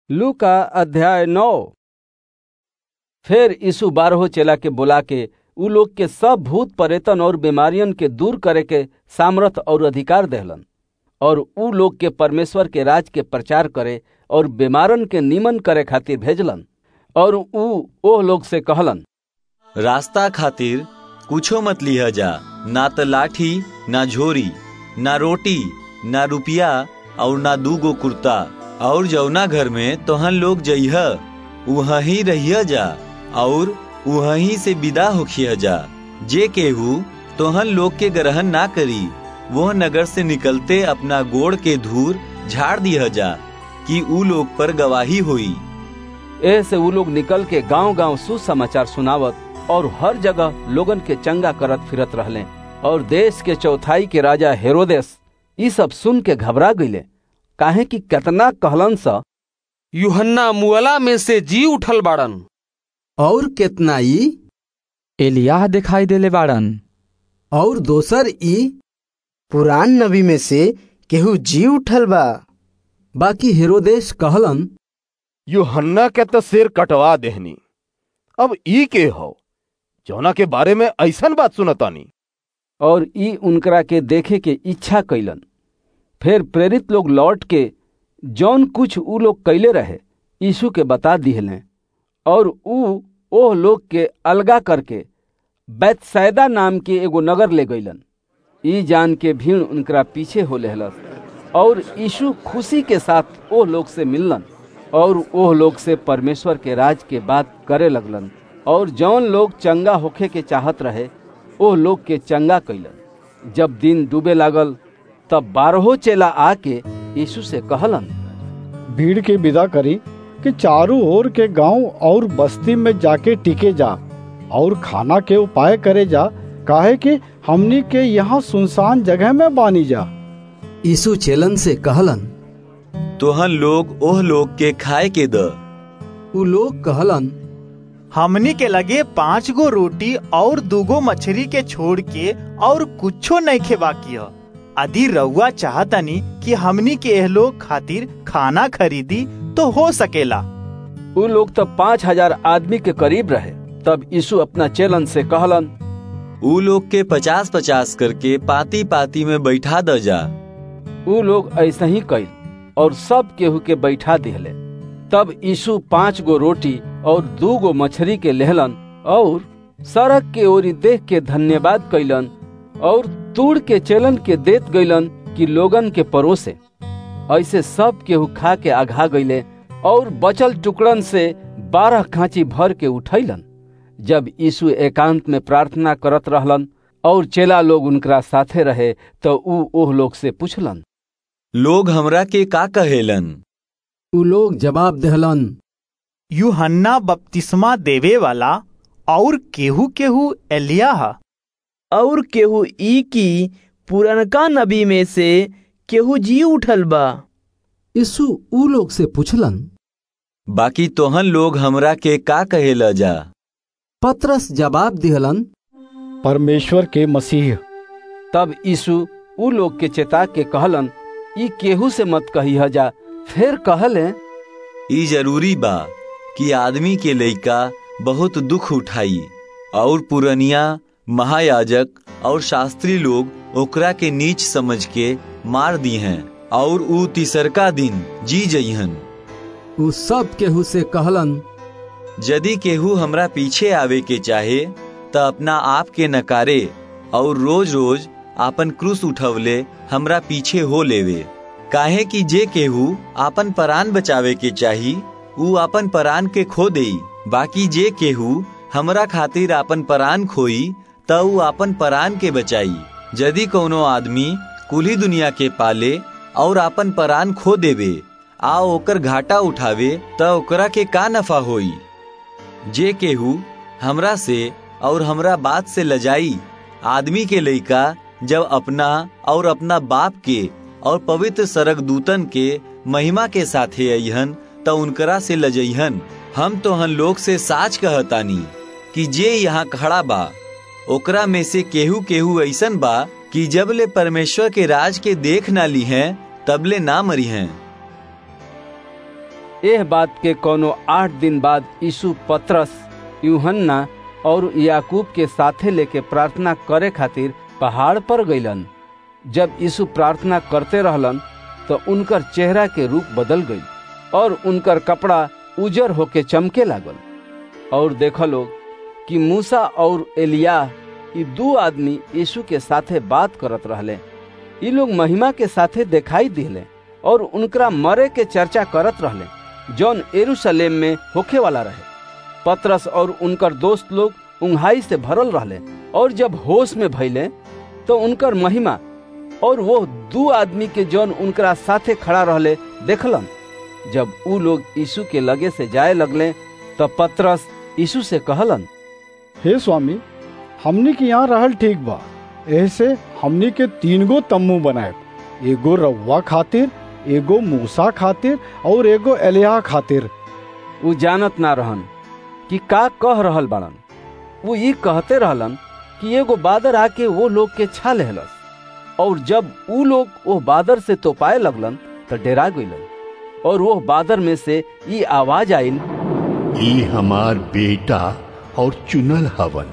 लू का अध्याय नौ फिर यीशु बारहो चेला के बुला के उ लोग के सब भूत परेतन और बीमारियन के दूर करे के सामर्थ और अधिकार देहलन और उ लोग के परमेश्वर के राज के प्रचार करे और बीमारन के निमन करे खातिर भेजलन और उ ओह लोग से कहलन रास्ता खातिर कुछो मत लिह जा ना त लाठी ना झोरी ना रोटी ना रुपया और ना दूगो कुर्ता और जौना घर में तोहन लोग जइह वहीं रहिया जा और वहीं से विदा होखिया जा जे केहू तोहन लोग के ग्रहण ना करी वह नगर से निकलते अपना गोड़ के धूर झाड़ दिया जा कि ऊ लोग पर गवाही हुई एह से उ लोग निकल के गांव गांव सुसमाचार सुनावत और हर जगह लोगन के चंगा करत फिरत रहले और देश के चौथाई के राजा हेरोदेस ई सब सुन के घबरा गईले काहे कि केतना कहलन सा यूहन्ना मुअला में से जी उठल बाड़न और केतना ई एलियाह दिखाई देले बाड़न और दोसर ई पुरान नबी में से केहू जी उठल बा बाकी हेरोदेश कहलन यूहन्ना के तो सिर कटवा देहनी अब ई के हो जौना के बारे में ऐसन बात सुनतानी और ई उनकरा के देखे के इच्छा कैलन फिर प्रेरित लोग लौट के जौन कुछ उ लोग कैले रहे यीशु के बता दिहले और उ ओह लोग के अलगा करके बैतसैदा नाम के एगो नगर ले गईलन ई जान के भीड़ उनकरा पीछे हो लेहलस और यीशु खुशी के साथ ओह लोग से मिललन और ओह लोग से परमेश्वर के राज के बात करे लगलन और जौन लोग चंगा होखे के चाहत रहे ओह लोग के चंगा कैलन जब दिन डूबे लागल तब बारहो चेला आके यीशु से कहलन भीड़ के विदा करी कि चारों ओर के गांव और बस्ती में जाके टिके जा और खाना के उपाय करे जा काहे कि हमनी के यहाँ सुनसान जगह में बानी जा यीशु चेलन से कहलन तोहन लोग ओह लोग के खाए के द उ लोग कहलन हमनी के लगे पांच गो रोटी और दूगो मछली के छोड़ के और कुछो नहीं खेबा किया यदि रउआ चाहतनी कि हमनी के एह लोग खातिर खाना खरीदी तो हो सकेला उ लोग तब पाँच हजार आदमी के करीब रहे तब यीशु अपना चेलन से कहलन ऊ लोग के पचास पचास करके पाती पाती में बैठा द जा उ लोग ऐसा ही कैल और सब केहू के बैठा दिहले तब यीशु पांच गो रोटी और दू गो मछली के लेहलन और सड़क के ओरी देख के धन्यवाद कैलन और तूड़ के चेलन के देत गईलन कि लोगन के परोसे ऐसे सब केहू खा के आघा गईले और बचल टुकड़न से बारह खांची भर के उठैलन जब यीशु एकांत में प्रार्थना करत रहलन और चेला लोग उनकरा साथे रहे तो ऊ ओह लोग से पूछलन लोग हमरा के का कहेलन उ लोग जवाब देहलन यूहन्ना बपतिस्मा देवे वाला और केहू केहू एलिया और केहू ई की पुरनका नबी में से केहू जी उठल बा यीशु उ लोग से पूछलन बाकी तोहन लोग हमरा के का कहेला जा पत्रस जवाब दिहलन परमेश्वर के मसीह तब यीशु उ लोग के चेता के कहलन ई केहू से मत कही जा फिर कहले ई जरूरी बा कि आदमी के लइका बहुत दुख उठाई और पुरनिया महायाजक और शास्त्री लोग ओकरा के नीच समझ के मार दी हैं और ऊ तीसरका दिन जी जइहन उ सब केहू से कहलन यदि केहू हमरा पीछे आवे के चाहे त अपना आप के नकारे और रोज रोज आपन क्रूस उठवले हमरा पीछे हो लेवे काहे कि जे केहू आपन परान बचावे के चाही ऊ आपन परान के खो देई बाकी जे केहू हमरा खातिर आपन परान खोई त ऊ आपन परान के बचाई यदि कोनो आदमी कुली दुनिया के पाले और आपन परान खो देवे आ ओकर घाटा उठावे त ओकरा के का नफा होई जे केहू हमरा से और हमरा बात से लजाई आदमी के लइका जब अपना और अपना बाप के और पवित्र सरक दूतन के महिमा के साथे अहन त उनकरा से लजइहन हम तो हन लोग से साच कहतानी कि जे यहाँ खड़ा बा ओकरा में से केहू केहू ऐसन बा कि जब ले परमेश्वर के राज के देख ना ली हैं तबले ना मरी हैं एह बात के कोनो आठ दिन बाद यीशु पत्रस यूहन्ना और याकूब के साथे लेके प्रार्थना करे खातिर पहाड़ पर गईलन जब यीशु प्रार्थना करते रहलन तो उनकर चेहरा के रूप बदल गई और उनकर कपड़ा उजर होके चमके लागल और देखो लोग कि मूसा और एलिया ये दो आदमी यीशु के साथे बात करत रहले ये लोग महिमा के साथे दिखाई दिले और उनकरा मरे के चर्चा करत रहले जौन एरूशलेम में होखे वाला रहे पत्रस और उनकर दोस्त लोग उंघाई से भरल रहले और जब होश में भइले तो उनकर महिमा और वो दू आदमी के जौन उनकरा साथे खड़ा रहले देखलन जब ऊ लोग यीशु के लगे से जाए लगले तो पत्रस यीशु से कहलन हे स्वामी हमनी के यहाँ रहल ठीक बा ऐसे हमनी के तीन गो तम्बू बनाए एगो रउआ खातिर एगो मूसा खातिर और एगो एलिया खातिर ऊ जानत ना रहन कि का कह रहल बाड़न वो ये कहते रहलन कि एगो बादर आके वो लोग के छा लेहलस और जब ऊ लोग वो बादर से तोपाए लगलन तो डेरा गईलन और वो बादर में से ये आवाज आइल ई हमार बेटा और चुनल हवन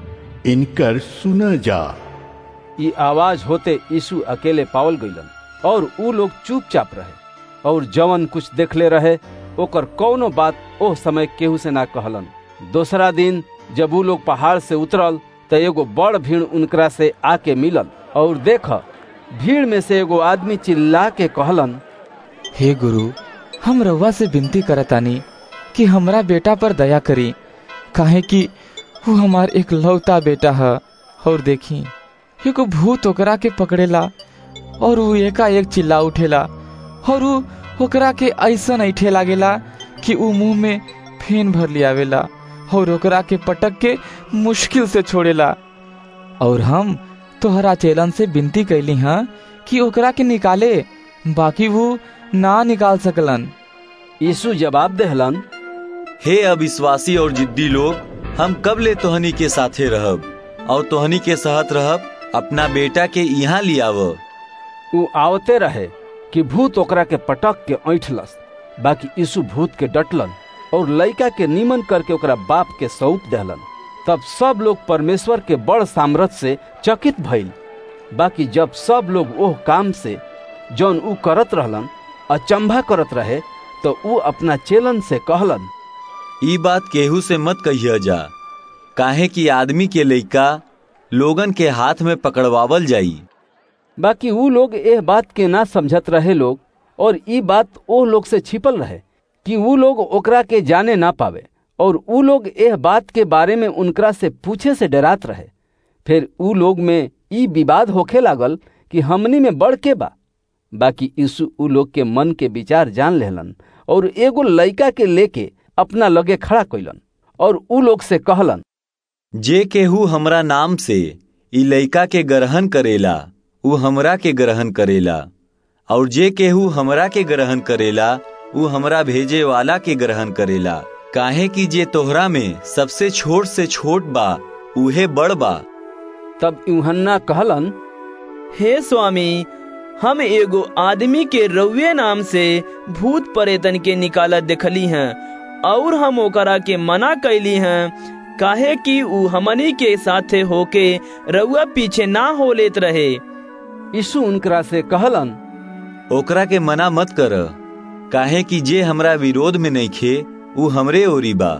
इनकर सुन जा ये आवाज होते यीशु अकेले पावल गईलन और ऊ लोग चुपचाप रहे और जवन कुछ देखले रहे ओकर कौनो बात ओह समय केहू से ना कहलन दूसरा दिन जब ऊ लोग पहाड़ से उतरल तो एगो बड़ भीड़ उनकरा से आके मिलल और देख भीड़ में से एगो आदमी चिल्ला के कहलन हे गुरु हम रउआ से विनती करतानी कि हमरा बेटा पर दया करी काहे कि वो हमार एक लौता बेटा है और देखी एगो भूत ओकरा के पकड़ेला और वो एका एक चिल्ला उठेला और वो ओकरा के ऐसा ऐठे लागेला कि वो मुंह में फेन भर लियावेला और ओकरा के पटक के मुश्किल से छोड़ेला और हम तोहरा चेलन से विनती कैली हाँ कि ओकरा के निकाले बाकी वो ना निकाल सकलन यीशु जवाब देहलन हे अविश्वासी और जिद्दी लोग हम कब ले तोहनी के साथे रहब और तोहनी के सहत रहब अपना बेटा के यहाँ लियाव ऊ आवते रहे कि भूत ओकरा के पटक के ऐठलस बाकी यीशु भूत के डटलन और लड़का के नीमन करके ओकरा बाप के सौंप देहलन तब सब लोग परमेश्वर के बड़ सामर्थ से चकित भइल बाकी जब सब लोग ओह काम से जौन ऊ करत रहलन अचंभा करत रहे तो ऊ अपना चेलन से कहलन ई बात केहू से मत कहिया जा काहे कि आदमी के लइका लोगन के हाथ में पकड़वावल जाई बाकी ऊ लोग एह बात के ना समझत रहे लोग और ई बात ओ लोग से छिपल रहे कि ऊ लोग ओकरा के जाने ना पावे और ऊ लोग एह बात के बारे में उनकरा से पूछे से डरात रहे फिर ऊ लोग में ई विवाद होखे लागल कि हमनी में बढ़ के बा बाकी यीशु ऊ लोग के मन के विचार जान लेहलन और एगो लड़का के लेके अपना लगे खड़ा कैलन और ऊ लोग से कहलन जे केहू हमरा नाम से ई लइका के ग्रहण करेला ऊ हमरा के ग्रहण करेला और जे केहू हमरा के ग्रहण करेला ऊ हमरा भेजे वाला के ग्रहण करेला काहे कि जे तोहरा में सबसे छोट से छोट बा उहे बड़ बा तब यूहन्ना कहलन हे स्वामी हम एगो आदमी के रउए नाम से भूत परेतन के निकालत देखली हैं और हम ओकरा के मना कैली हैं काहे कि ऊ हमनी के साथे होके रउआ पीछे ना हो लेत रहे यीशु उनकरा से कहलन ओकरा के मना मत कर काहे कि जे हमरा विरोध में नहीं खे ऊ हमरे ओरी बा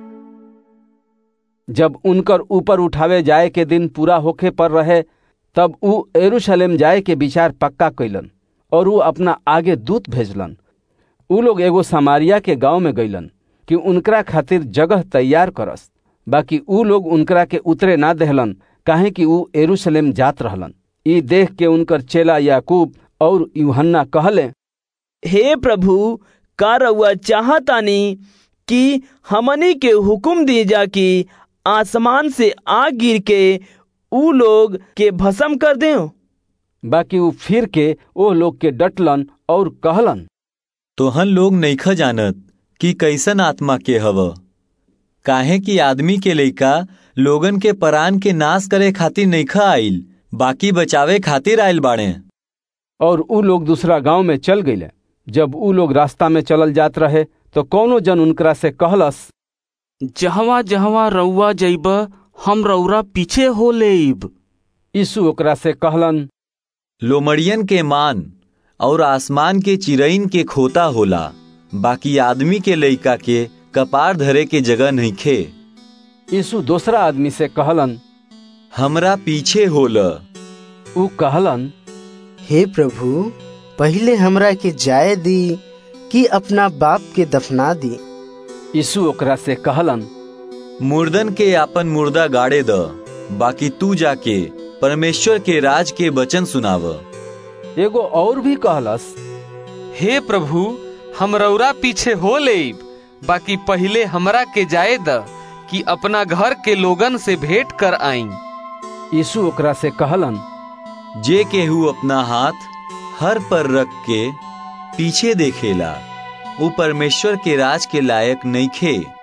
जब उनकर ऊपर उठावे जाए के दिन पूरा होखे पर रहे तब ऊ एरूशलेम जाए के विचार पक्का कैलन और ऊ अपना आगे दूत भेजलन ऊ लोग एगो समारिया के गांव में गईलन कि उनकरा खातिर जगह तैयार करस बाकी ऊ लोग उनकरा के उतरे ना देहलन काहे कि ऊ एरूशलेम जात रहलन ई देख के उनकर चेला याकूब और यूहन्ना कहले हे प्रभु का रउआ चाहतानी कि हमनी के हुक्म दी जा कि आसमान से आग गिर के ऊ लोग के भस्म कर दें बाकी ऊ फिर के ओ लोग के डटलन और कहलन तोहन लोग नईख जानत कि कैसन आत्मा के हव काहे कि आदमी के लइका लोगन के परान के नाश करे खातिर नईखा आइल बाकी बचावे खातिर आइल बाड़े और ऊ लोग दूसरा गांव में चल गईले जब ऊ लोग रास्ता में चलल जात रहे तो कौनो जन उनकरा से कहलस जहवा जहवा रउआ जइब हम रउरा पीछे हो लेब यीशु ओकरा से कहलन लोमड़ियन के मान और आसमान के चिरईन के खोता होला बाकी आदमी के लइका के कपार धरे के जगह नहीं खे यीशु दूसरा आदमी से कहलन हमरा पीछे होल ऊ कहलन हे प्रभु पहले हमरा के जाए दी कि अपना बाप के दफना दी यीशु ओकरा से कहलन मुर्दन के आपन मुर्दा गाड़े द बाकी तू जाके परमेश्वर के राज के वचन सुनाव एगो और भी कहलस हे प्रभु हम रउरा पीछे हो लेब बाकी पहले हमरा के जाए द कि अपना घर के लोगन से भेंट कर आई यीशु ओकरा से कहलन जे केहू अपना हाथ हर पर रख के पीछे देखेला वो परमेश्वर के राज के लायक नहीं खे